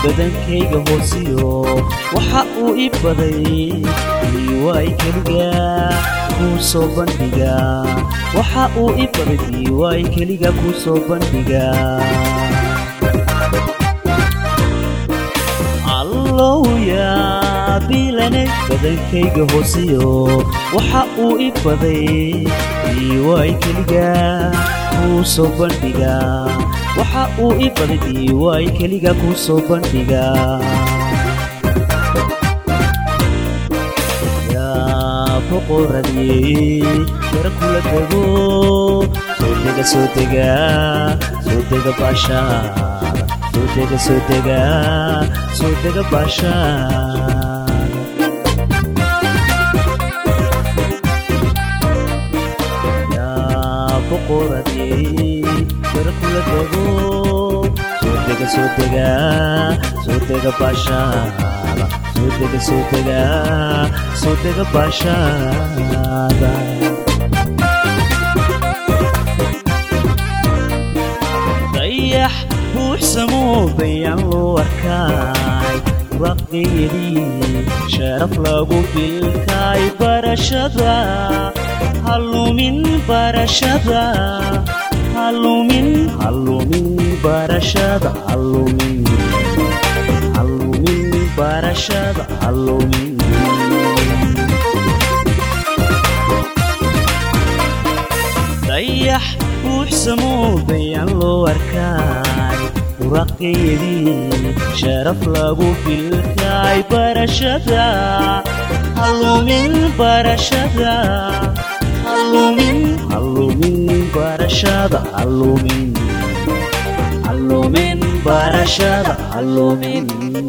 badankayga hoosiyo waxa uu i baday diiwaay keliga kuu soo bandhiga waxa uu i baday diiwaay keliga kuu soo bandhiga allowya bilanay badankayga hoosiyo waxa uu i baday diiwaay keliga kuu soo bandhiga waxa uu i baday diiwaay keliga kuu soo bandhiga yaa boqoradii yara kula dego soo dega soo dega soo dega baashaada soo dega soo dega soo dega baashaada boqoradii yara kula dego soo dega soo dega soo dega baashaada soo dega soo dega soo dega baashaada dayax buuxsamoo bayaan loo arkaay raqdeedii sharaf lagu bilkaay barashada halumin barashada halumin halumin barashada halumin halumin barashada halumin dayax buuxsamoo bayaan loo arkaay raqeedii sharaf lagu bilkaay barashada halumin barashada halumin halumin barashada halumin halumin barashada halumin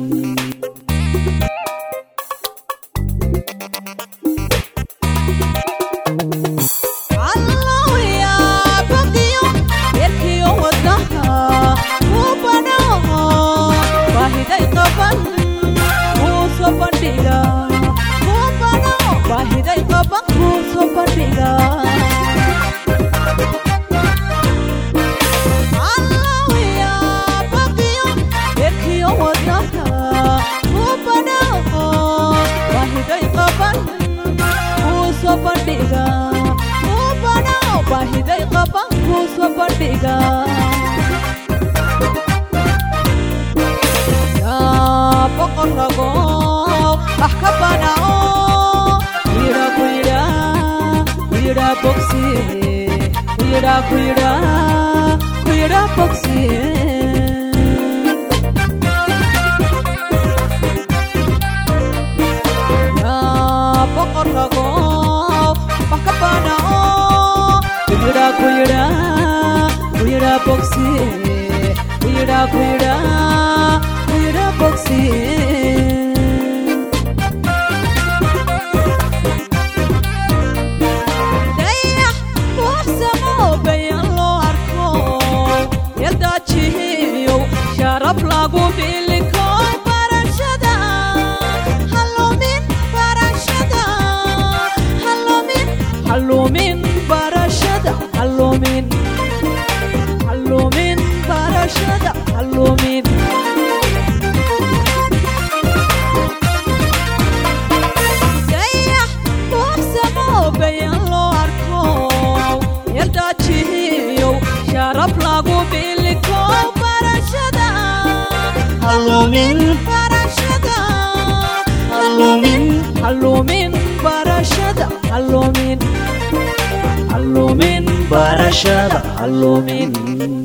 barashada halumin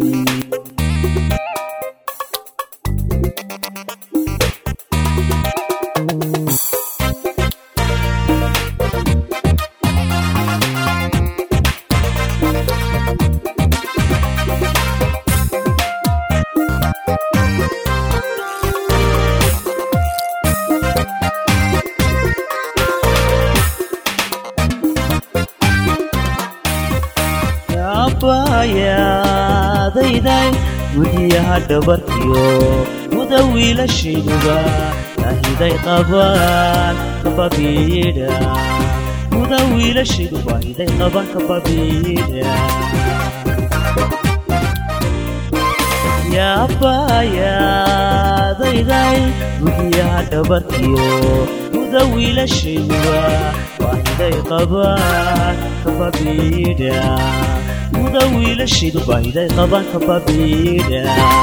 abayadayday gudiyaha dhabarkiyo muda wiilashiduba ahiday qabaan kababiidha muda wiilashiduba ahiday qabaan kababiidha yaabayaadayday bugiyaha dhabarkiyo guda wiilashayduba baahiday qabaan kababiidha guda wiilashaydu baahiday qabaan kababiidha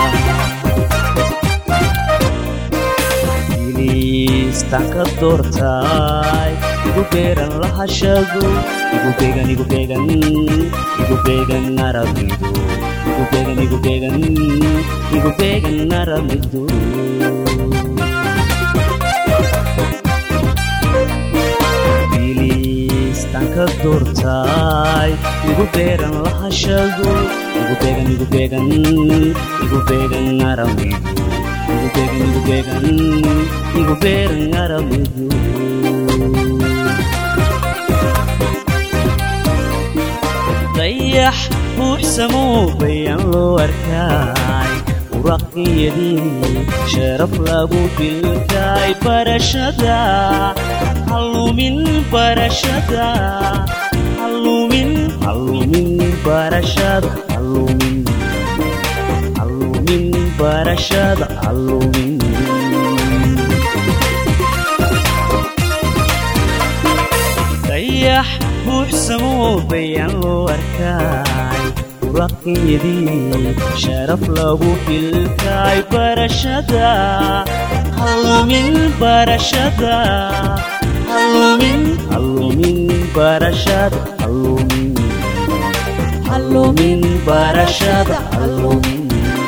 istanka doortay igu beeran lahashadu igu beegan igu beegan igu beegan arabidu igu beegan igu beegan igu beegan arabidu istanka doortay igu beeran lahashadu igu beegan igu beegan igu beegan arabidu igu beegan igu beegan igu beeran arabidu dayax buuxsamoo bayan loo arkaay uraqiyadii sharaf lagu bilkaay barashada hallumin barashada hallumin hallumin barashada hallumin hallumin barashada hallumin dayax buuxsamoo bayan loo arkaay uraqiyadii sharaf lagu bilkaay barashada hallumin barashada hallumin hallumin barashada hallumin hallumin barashada hallumin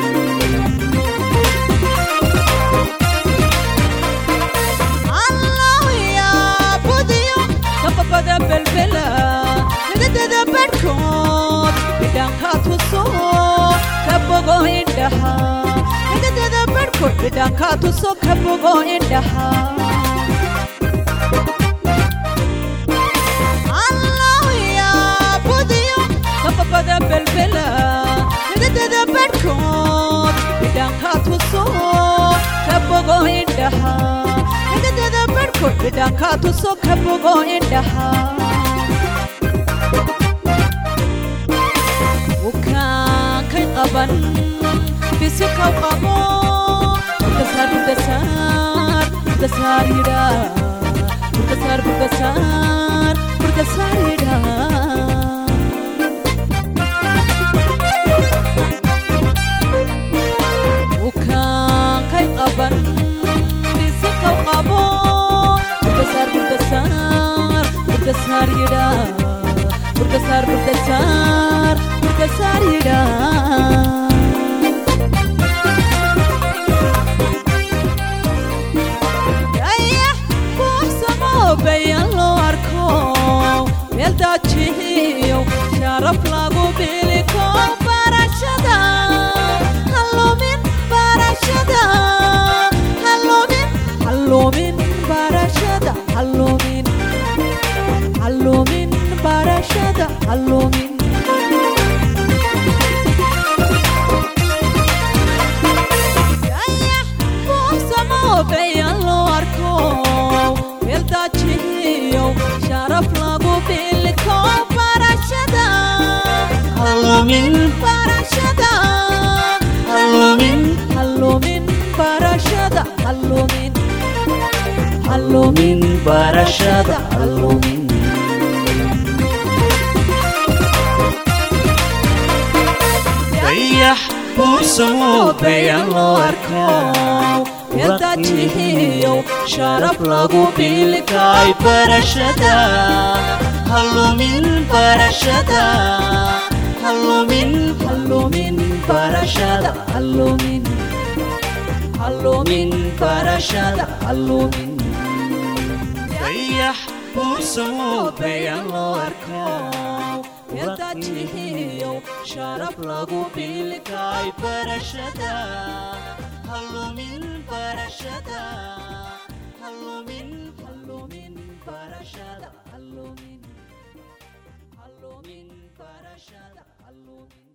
bidhankaa tuso ka bogo indhaha allahyaabudiyo kababada belbela hidadada badhkood bidhankaa tuso ka bogo indhaha hidadada badhkood bidhankaa tuso ka bogo indhaha wukaankay qaban bisikaw qabo burdasar burdasar burdasar yidha burdasar burdasar burdasar yidha wukaankay qaban bisikaw qabo burdasar burdasar burdasar yidha burdasar burdasar burdasar yidha bayan loo arko meel daajihiyo sharaf lagu biliko barashada hallumin barashada hallumin hallumin barashada hallumin hallumin barashada hallumin bayan loo arko sharaf lagu biliko barashada hallumin barashada hallumin hallumin barashada hallumin hallumin barashada hallumin dayax buuxsamoo bayan loo arkaa yadajihiyo sharaf lagu bilkaay barashada hallumin barashada hallumin hallumin barashada hallumin hallumin barashada hallumin dayax buuxsamoo bayan loo arkaa yadajihiyo sharaf lagu bilkaay barashada hallumin barashada hallumin hallumin barashada hallumin hallumin barashada hallumin